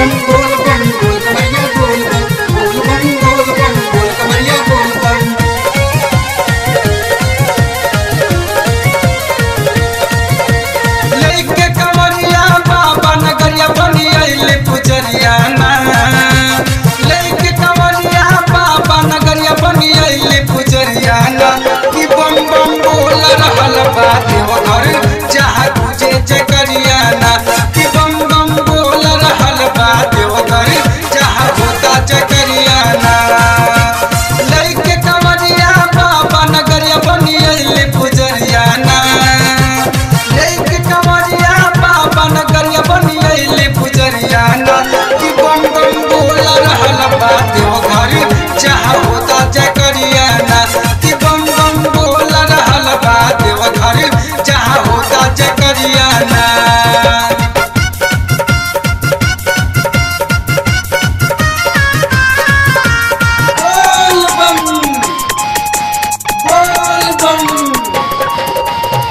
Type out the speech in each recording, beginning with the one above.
बम बोल बम बोल कमरिया बोल बम बोल बम बोल बम बोल कमरिया बोल बम लेके कमरिया बाबा नगरिया बनी अइले पुजरिया ना लेके कमरिया बाबा नगरिया बनी अइले पुजरिया ना कि बम बम बोल रहल बा देवघर जहाँ पूजे जगरिया ना कि बम बम बोल रहल बा देवघर जहाँ होता जगरिया ना लेके कमरिया बाबा नगरिया बनी अइले पुजरिया ना लेके कमरिया बाबा नगरिया बनी अइले पुजरिया ना कि बम बम बोल रहल बा देवघर जहाँ होता जगरिया ना कि बम बम बोल रहल बा देवघर जहाँ होता जगरिया ना बोल बम बोल बम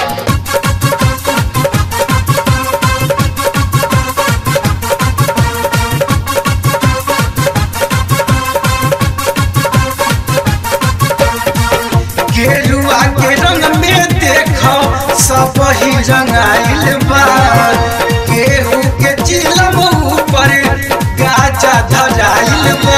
गेरुआ के रंग में देखो सब ही रंगाइल बा केहू के चिलम ऊपर गाजा धराइल बा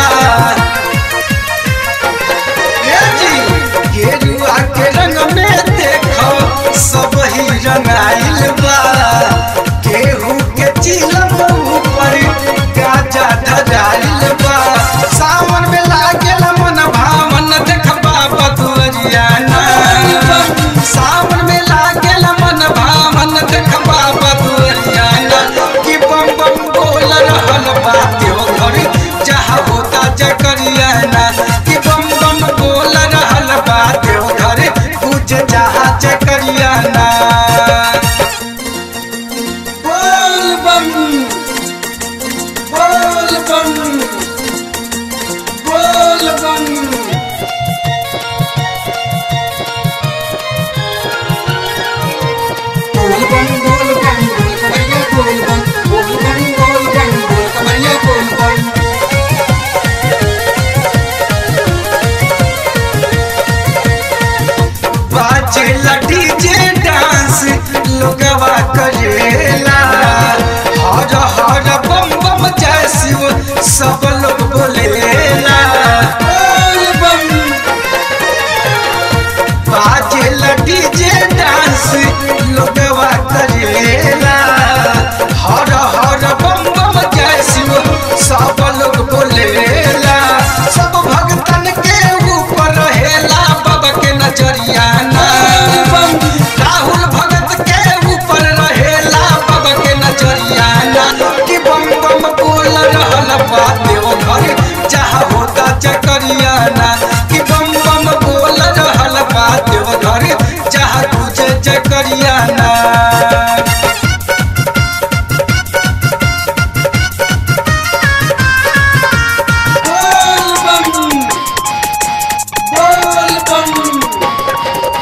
ए जी, गेरुआ के रंग में देखो सब ही रंगाइल बा केहू के चिलम ऊपर गाजा धराइल बा सावन में लागेल मन भावन देखबा बदुअरिया ना सावन में लागेल मन भावन देखबा बदुअरिया ना कि बम बम बोल रहल बा देवघर जहाँ होता जकरिया ना कि बम बम बोल रहल बा देवघर पूज जहाँ जकरिया ना बोल बम बोल बम बोल बम बोल बम बोल बम बोल कमरिया बोल बम बोल बम बोल बम बोल कमरिया बोल बम बाजे डीजे डांस लोगवा करेला हर हर बम बम जय शिव सब लोग बोलेला बोल बम बाजे डीजे डांस लोगवा करेला हर हर बम बम जय शिव सब लोग बोलेला सब भक्तन के ऊपर रहेला बाबा के नजरिया ना राहुल भगत के ऊपर रहेला बाबा के नजरिया ना कि बम बम बोल रहल बा देवघर जहाँ होता चकरिया ना कि बम बम बोल रहल बा देवघर जहाँ तुझे चकरिया ना बोल बम बोल बम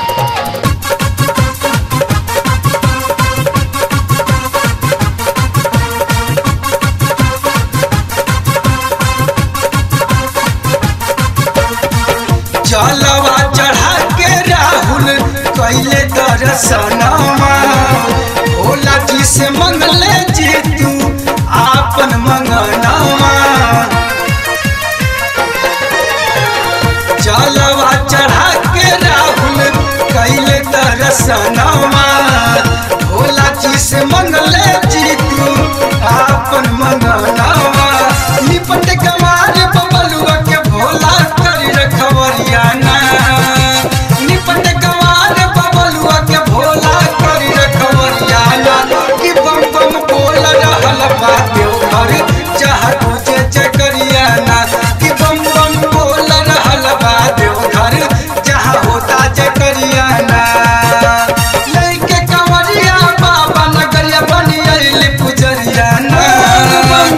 जलवा चढ़ा के राहुल कैले दर्शनमा भोला जी से मंगले जी तू आपन मंगनवा जलवा चढ़ा के राहुल कैले दर्शनमा भोला जी से मंगले जी तू आपन मंगनवा निपट कमार बबलुआ के भोला करी रखवरिया ना निपट कमार बबलुआ के भोला करी रखवरिया ना कि बम बम बोल रहल बा देवघर जहाँ तुझे चकरिया ना कि बम बम बोल रहल बा देवघर जहाँ होता चकरिया ना लेके कंवरिया बाबा नगरिया बनी अइले पुजरिया ना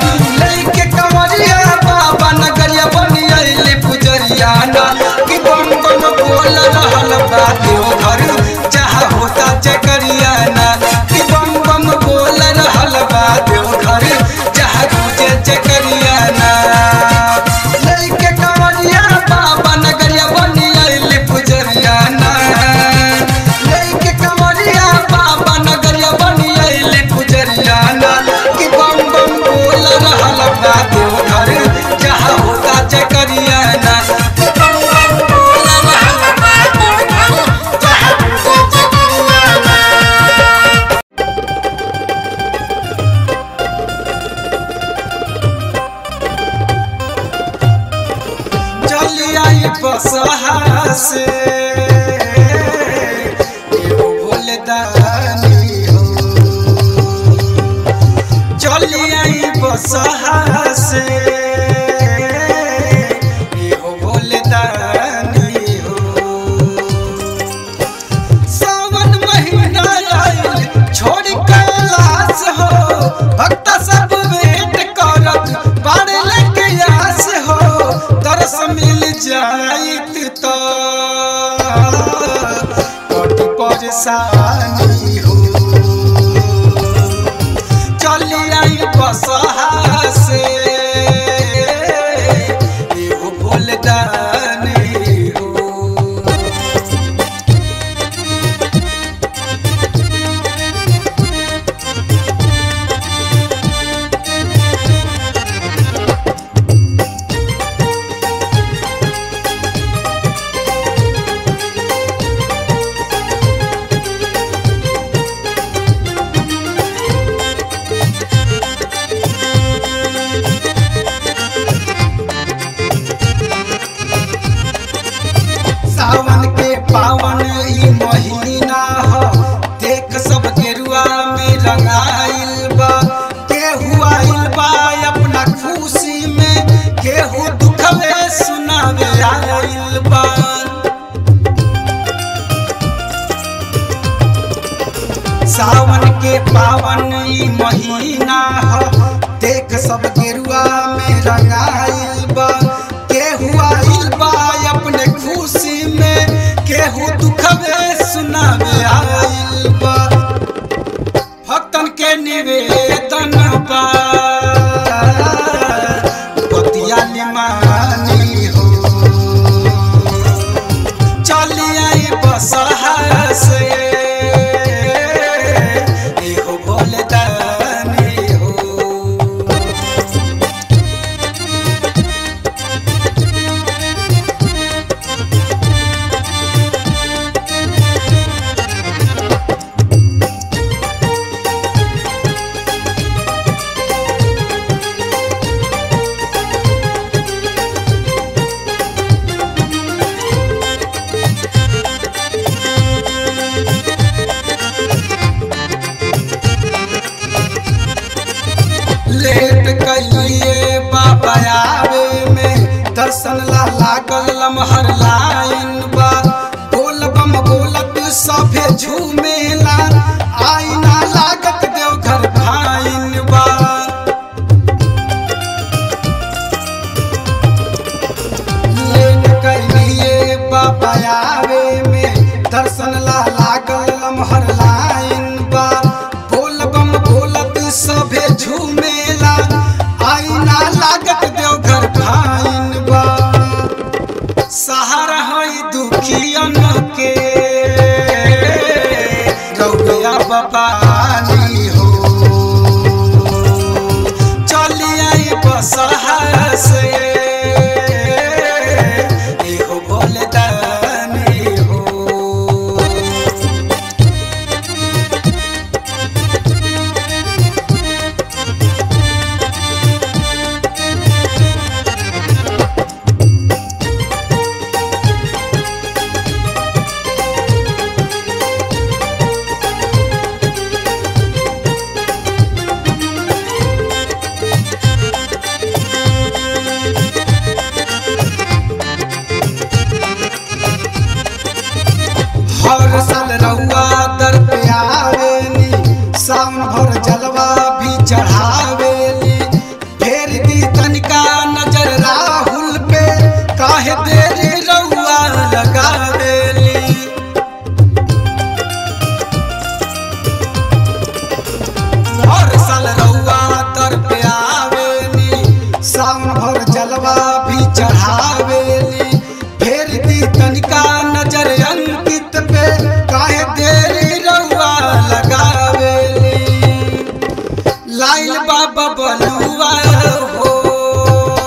बसहा से एहो भोले दानी हो चली आई बसहा से एहो भोले दानी हो सावन महीना आइल छोड़ कैलाश हो भक्त सब वेट करत बाड़े लेके आस हो तरस मिल जाइत तो कट परेशानी हो चली आई बसहा से एहो भोलदानी हो सावन के पावन ई महीना हो देख सब गेरुआ में रंगाइल बा केहू आइल बा अपना खुशी में केहू दुखवे सुनावे आइल बा सावन के पावन ई महीना हो देख सब गेरुआ में रंगाइल बा केहू आइल बा अपने खुशी में केहू दुखवे सुनावे आइल बा भक्तन के निवेदन बा बतिया निमानी हो चली आई बसहा से एहो भोले दानी हो लेट कइलिए बाबा आवे में दर्शन ला लागल लमहर लाइन बा बोल बम बोलत सभे झूमेला आईना लागत देवघर भाइन बा लेट कइलिए बाबा आवे में दर्शन ला लागल लमहर लाइन बा बोल बम बोलत सभे झूमेला आईना लागत देवघर भाइन बा सहारा हई दुखियन के रौया बपानी हो चली आई बसहा से एहो भोले दानी हो हर साल रउआ दर पे आवेली सावन भर जलवा भी चढ़ावेली फेर दी तनिका नजर राहुल पे काहे देरी रउआ लगावेली हर साल रउआ दर पे आवेली सावन भर जलवा भी चढ़ावेली फेर दी तनिका नजर अंकित पे काहे देरी रउआ लगावेली लाइल बाबा बलुआ हो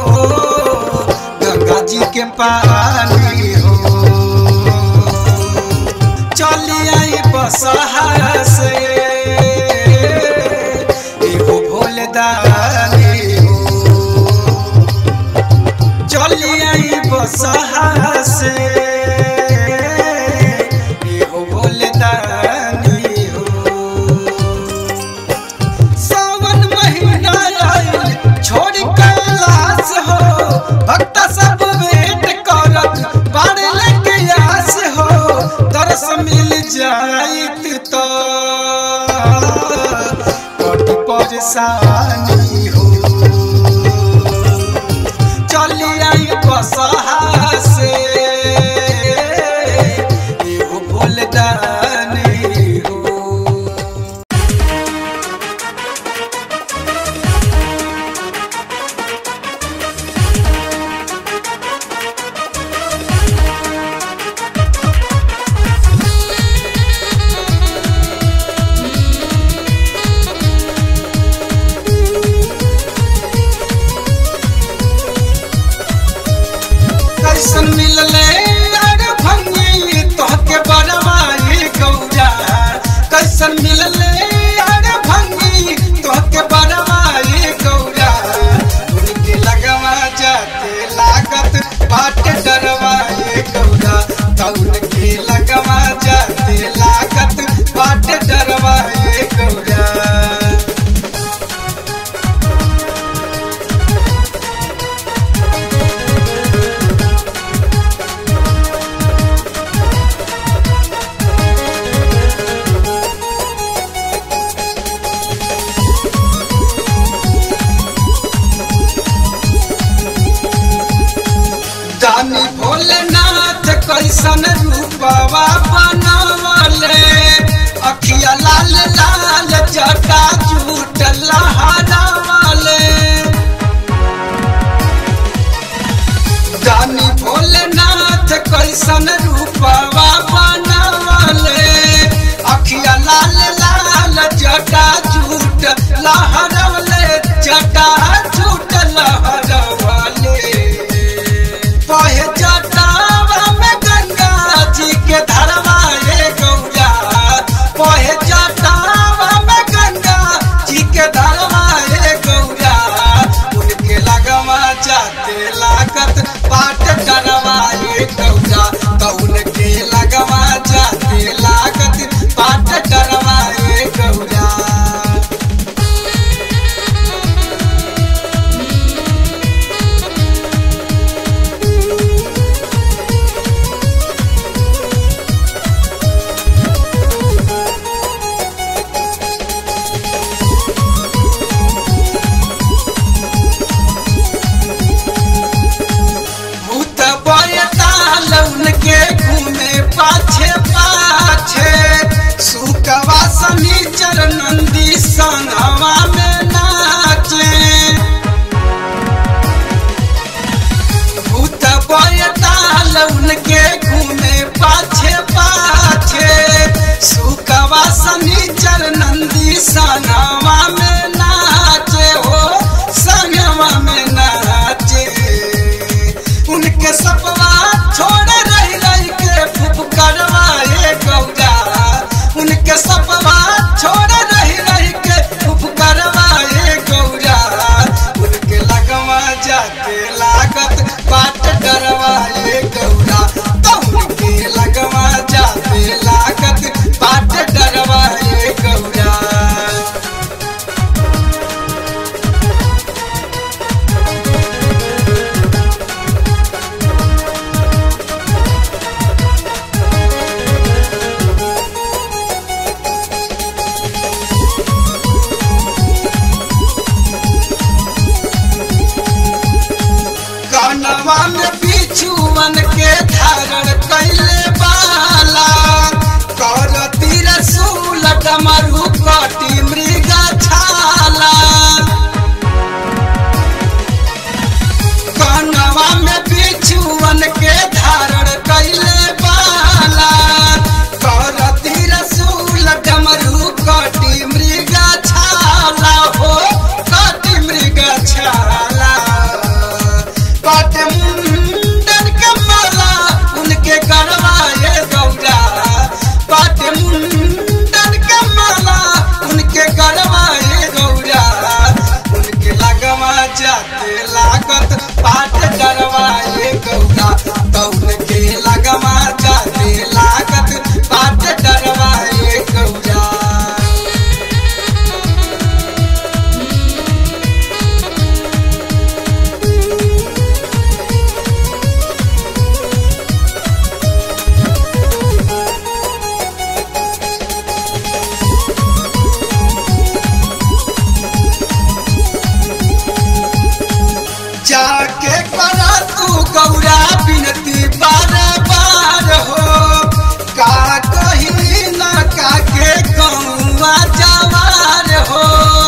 भक्त सब वेट करत बाड़े लेके आस हो दरस मिल जाइत तो कट परेशानी हो चली आई बसहा से एगो फूलदानी हो कैसन मिलले अरे भंगी तोहके बड़वाई गौरा कैसन मिलले अरे भंगी तोहके बड़वाई गौरा उनके लगवा जाते लागत बाट डरवाई गौरा तो उनके लगवा जाते लागत बाट डरवाई गौरा जानी भोलेनाथ कैसन रूपवा बनवले अखिया लाल लाल जटा झूठ लहरावले जानी भोलेनाथ कैसन रूपवा बनवले अखिया लाल लाल जटा झूठ लहरवले जटा झूठ लहरवले पहे जटावा में गंगा जी के धरवाए गौरा पहे जटावा में गंगा जी के धरवाए गौरा उनके लगवा जाते लागत पाट डरवाए गौरा तो उनके लगवा जाते लागत पाट डरवाए गौरा भूत बयताल उनके घूमे पाछे पाछे सुकवा सनीचर नंदी संगवा में नाचे भूत बयताल उनके घूमे पाछे पाछे सुकवा सनीचर नंदी संगवा में नाचे हो संगवा में नाचे उनके सपवा छोड़ रही रही के फुफ करवाए गौरा उनके सपवा छोड़ रही रही के फुफ करवाए गौरा उनके लगवा जाते लागत बाट डरवाए गौरा तो उनके लगवा जाते लागत बाट डरवाए गौरा कनवा में बिछुअन के धारण कैले बाला कर तीर सूल डमरू कटी मृगा छाला कनवा में बिछुअन के धारण कैले बाला कर तीर सूल डमरू कटी मृगा छाला हो कटी मृगा छाला पाट मुंडन के माला उनके गरवाए गौरा पाट मुंडन के माला उनके गरवाए गौरा उनके लगवा जाते लागत पाट डरवाए गौरा तो उनके लगवा जाते लागत पाट डरवाए गौरा जाके करा तू गौरा बिनती बार बार हो का कही न का के कौआ जवार हो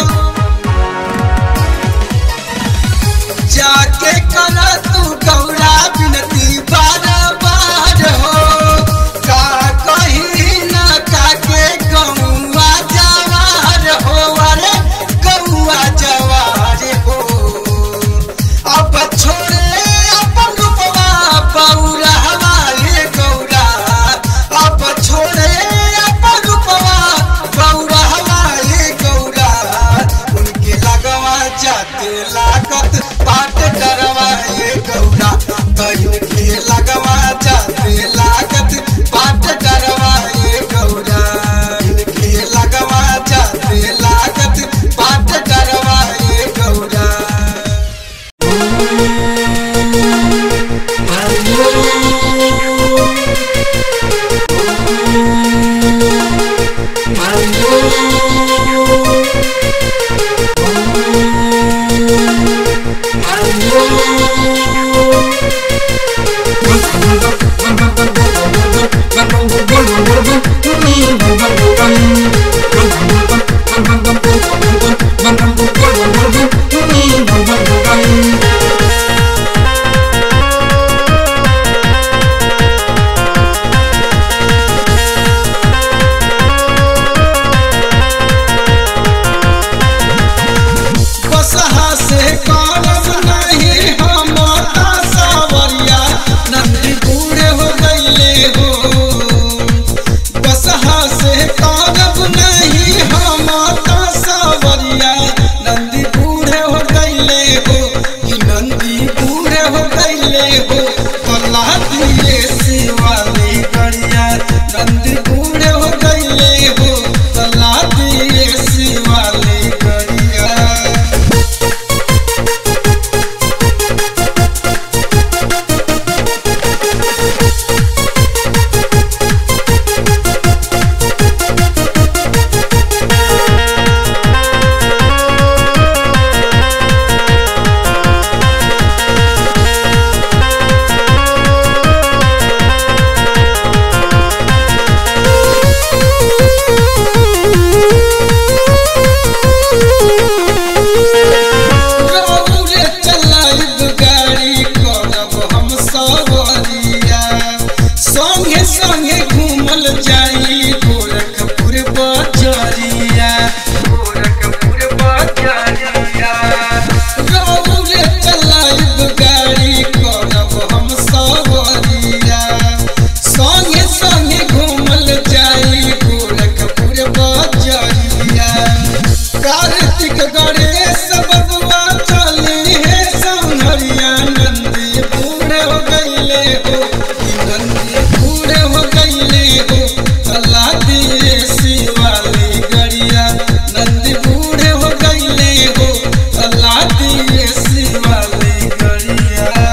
जाके करा तू गौरा बिनती बार बार हो का कही न का के कौआ जवार हो अरे कौआ जवार हो अब छोड़े अपन रूपवा बौरा हमारे गौरा अब छोड़े अपन रूपवा बौरा हमारे गौरा उनके लगवा जाते लागत पाट डरवा ये गौरा बहन के लगवा जाते लागत पाट डरवा ये गौरा इनके लगवा जाते लागत पाट डरवा ये गौरा बसहा से करब नहीं हम सावरिया नंदी बूढ़े हो गईले हो बसहा से करब नहीं हम सावरिया नंदी बूढ़े हो गईले हो कि नंदी बूढ़े हो गईले हो कला दिए शिवाली गड़िया नंदी बूढ़े हो गईले हो कला दिए शिवाली गड़िया रौरे चलाइब गाड़ी करब हम सवरिया संगे संगे घूमल जाई गोरखपुर बजरिया गोरखपुर बजरिया रौरे चलाइब गाड़ी करब हम सवरिया संगे संगे घूमल जाई गोरखपुर बजरिया कार्तिक गणेश बबुआ चली है सौंदर्या नंदी बूढ़े हो गईले हो कि नंदी बूढ़े हो गईले हो चला दिए शिवाली गड़िया नंदी बूढ़े हो गईले हो चला दिए शिवाली गड़िया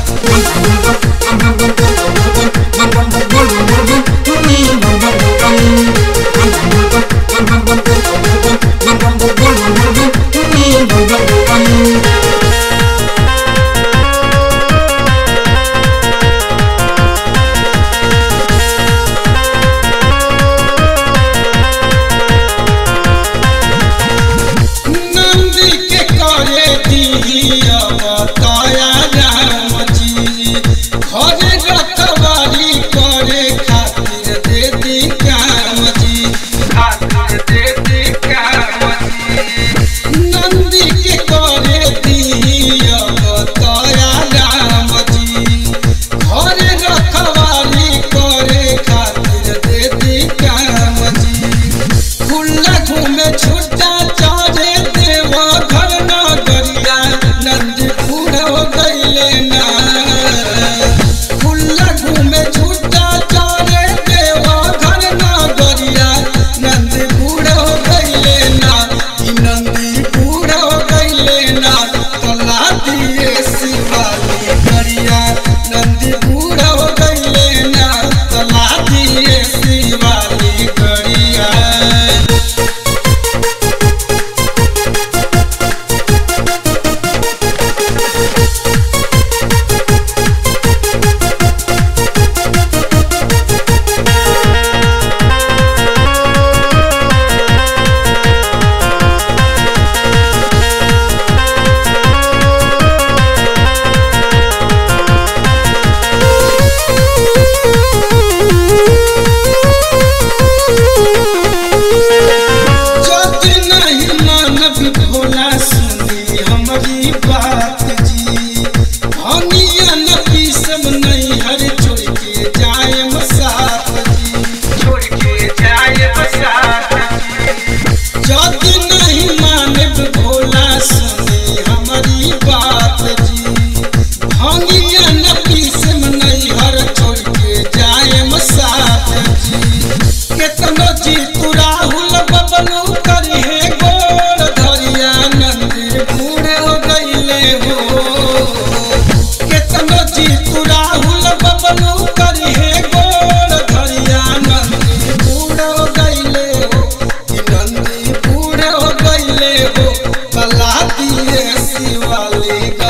नंदी के करे दिया बताया राम जी घरे रखवारी करे खातिर दे दी काम जी खातिर दे दी काम जी नंदी के करे दिया बताया राम जी घरे रखवारी करे खातिर दे दी काम जी खुला घूमे छुट्टा चारे देवा घर न गरिया नंद पूरा हो गईले ना खुला घूमे छुट्टा चारे देवा घर न गरिया नंद पूरा हो गईले ना कि नंदी पूरा हो गईले ना तला दिए शिवाली गरिया नंदी पूरा हो गईले ना तला दिए शिवाली गरिया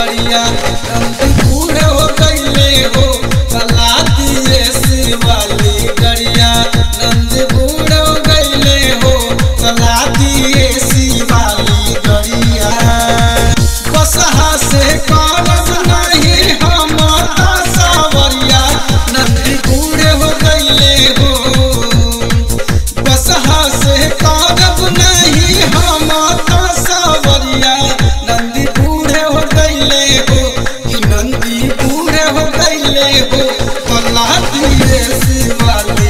गड़िया नंदी बूढ़े हो गईले हो चला दिए शिवाली गड़िया नंदी बूढ़े हो गईले हो चला दिए शिवाली गड़िया बसहा से करब नहीं हम सावरिया नंदी बूढ़े हो गईले हो बसहा से करब नहीं हम सावरिया नंदी बूढ़े हो गईले हो कि नंदी बूढ़े हो गईले हो कला दिए शिवाली